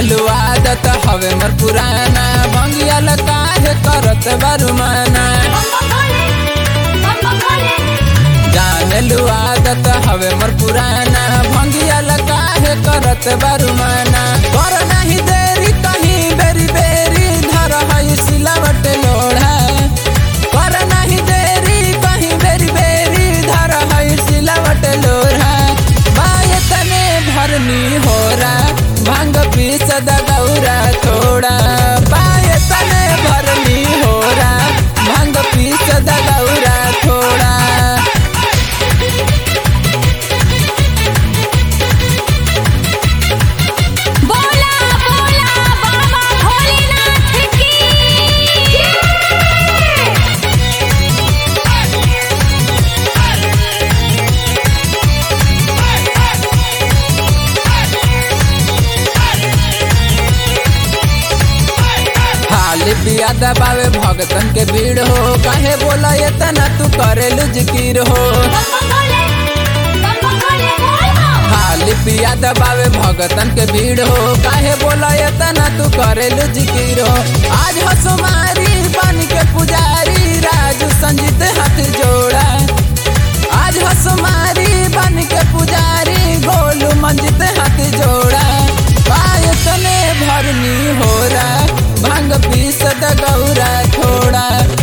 जानलू आदत हवे मोर पुराना भंगिया काहे करत बरुमाना जानलू आदत हवे मोर पुराना भंगिया काहे करत बरुमाना कर नहीं देरी कहीं बेरी बेरी धर है सिलावट लोढ़ा कर नहीं देरी कहीं बेरी बेरी धर है सिलावट लोढ़ा बाय तने भरनी हो रहा भांग पीस दौरा थोड़ा बाय तने भरनी हो रहा भांग पीस दौरा थोड़ा बोला बोला बाबा भोलेनाथ की हाल पिया दबावे भगतन के भीड़ हो काहे बोला ये तना तू करेलू जिकिर हो हाल पिया दबावे भगतन के भीड़ हो काहे बोला ये तना तू करेलू जिकिर हो आज हसुमारी बन के पुजारी राजू संजीत हाथ जोड़ा आज हसुमारी बन के पुजारी गोलू मंजित हाथ जोड़ा पाय तने भरनी हो रहा भांग पीस द गौरा थोड़ा